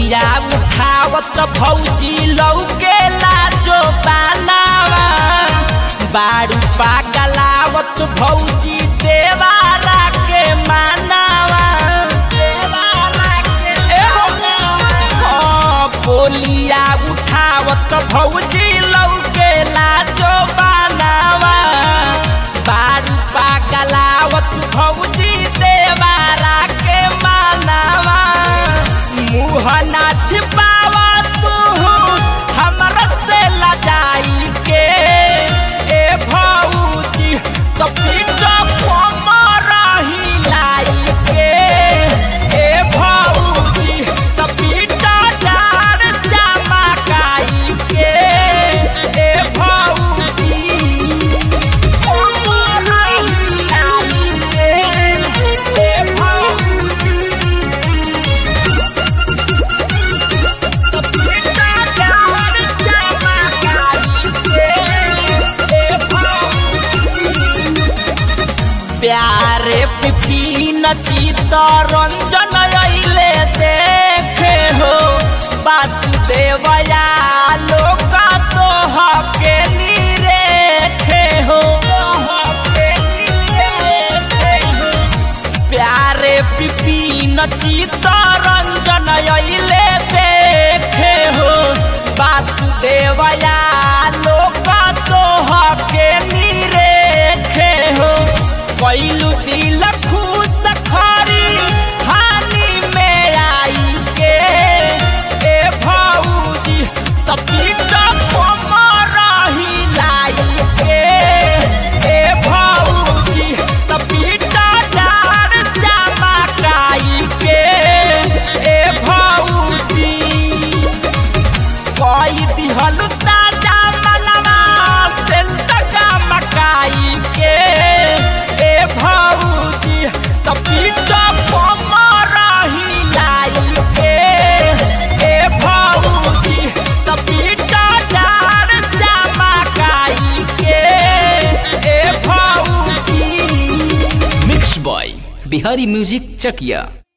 polio उठावत भौजी लौके लाजो बानावा बारू पागलावत भौजी देवारा के मानावा देवारा के ए हो पोलिया उठावत भौजी लौके लाजो बानावा बारू पागलावत भौजी देवारा के मानावा मुँह ना छिपावा तू हमरा से लजाई के ए भौजी सपीट कोमरा हिलाई के ए भौजी सपीट डार चमकाई के ए भौजी कोमरा हिलाई के ए भौजी प्यारे पिपीन चित रंजन अइले देखे हो वासुदेवया लोक तो हके निरेखे हो प्यारे पिपीन चित रंजन अइले देखे हो वासुदेवया लोक तो हके निरेखे हो कैलू दिल खुश खरी हानि में आई के ए भौजी तपीट कोमरा हिलाई के ए भौजी तपीट डार चमकाई के ए भौजी कोई दिहल ताजा मनवा सेंट मकाई के ए भौजी तपीट कोमरा हिलाई के ए भौजी तपीट डार चमकाई के ए भौजी mix by Bihari music Chakiya